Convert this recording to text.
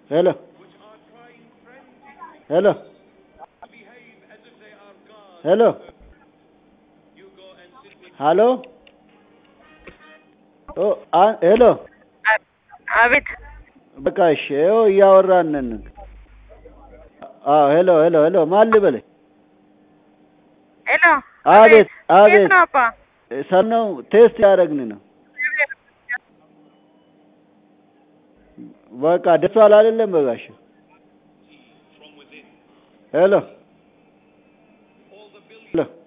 ሄሎ ሄሎ ሄሎ ሀሎ ኦ አ- ሄሎ አቤት በቃ እሺ ይኸው እያወራን ነን። አዎ ሄሎ ሄሎ ሄሎ ማን ልበልህ? ሄሎ አቤት አቤት የት ነው አባ? ሰም ነው ቴስት ያደረግን ነው። በቃ ደርሷል አይደለም በጋሽ ሄሎ ሄሎ